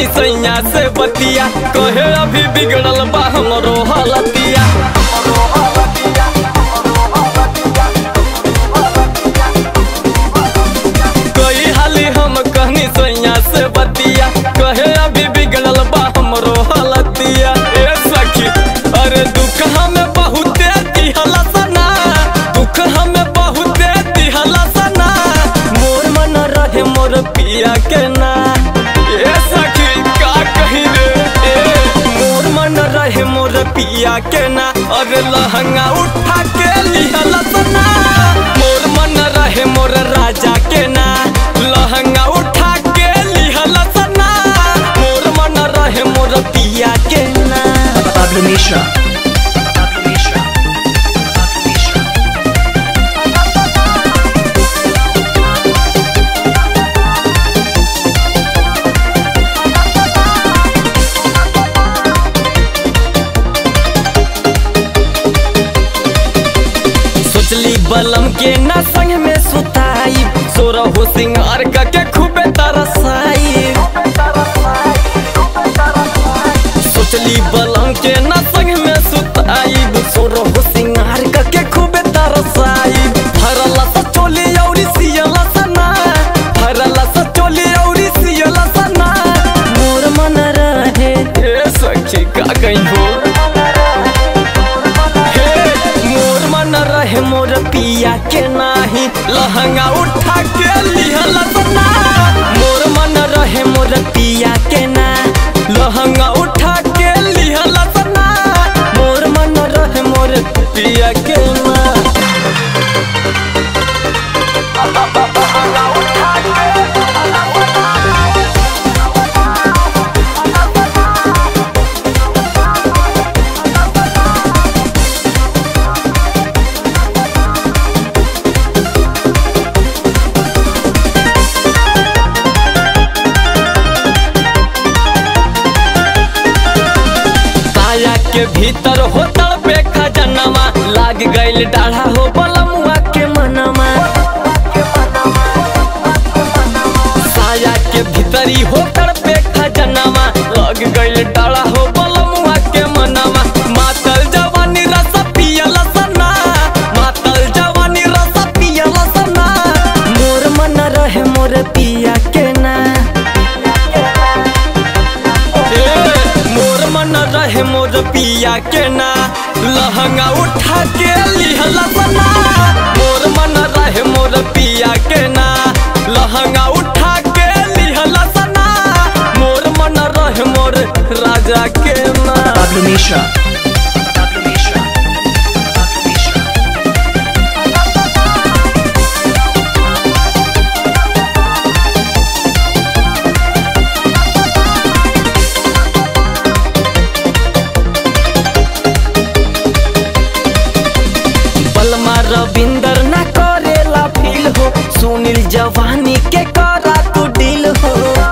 कहनी सैया से बतिया कहे अभी बिगड़ल बा हमरो हलतिया कई हाली हम कहनी सैया से बतिया कहे अभी बिगड़ल बा हमरो हलतिया ए सखी अरे दुख हमें बहुते दिहला सना दुख हमें बहुते दिहला सना मोर मन रहे मोर पिया के ना ए सखी का कही रे ए मोर मन रहे मोर पिया के ना अरे लहंगा उठा के लिहला सना मोर मन रहे मोर राजा के ना लहंगा उठा के लिहला सना मोर मन रहे मोर पिया के ना Pablo Mishra. Pablo Mishra. Pablo Mishra. सोचली बलम के ना संग में सुताई सोरा हो सिंगार का के खूबे तरसाई सोचली बलम के ना संग में सुताई सोरा हो सिंगार का के खूबे तरसाई हरला सा चोली औरी सियला सना हरला सा चोली औरी सियला सना मोर मन रहे ए सखी का कहीं हो हे, मोर मन रहे मोर पिया के नाही लहंगा उठा के लिहल सना मोर मन रहे मोर पिया के ना लहंगा उठा के लिहल सना मोर मन रहे मोर पिया के ना साया के भीतर हो तड़पे खजनमा लाग गइल डाढ़ा हो बलमुआ के मनवा साया के भीतरी हो तड़पे खजनमा लग गइल डाढ़ा हो बलमुआ के मनवा मातल जवानी रस पियल सना मातल जवानी रस पियल सना मोर मन रहे मोर पिया के ना ए, मोर मन रहे मोर पिया के ना लहंगा उठा के लिहल सना मोर मन रहे मोर पिया के ना लहंगा उठा के लिहल सना मोर मन रहे मोर राजा के ना Pablo Mishra. Pablo Mishra. Pablo Mishra. बलमा रविंदर ना करेला फील हो सुनील जवानी के करा तू डील हो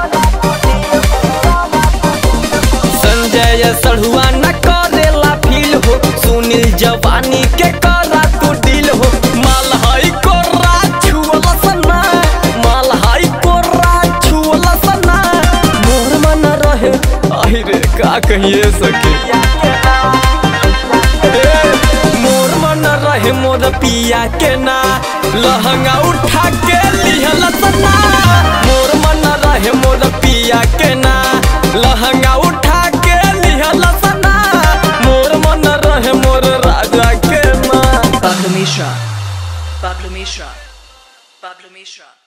संजय सढ़ुआ न करेला फील हो सुनील जवानी के करा तू डील हो मालहाई कोरा छुअल सना मालहाई कोरा छुअल सना मोर मन रहे आई रे का कहिए सके ए, मोर मन रहे मोर पिया के ना लहंगा उठा के लिहल सना मोर मन रहे मोर पिया के ना लहंगा उठा के लिहल सना मोर मन रहे मोर राजा के ना Pablo Mishra. Pablo Mishra. Pablo Mishra.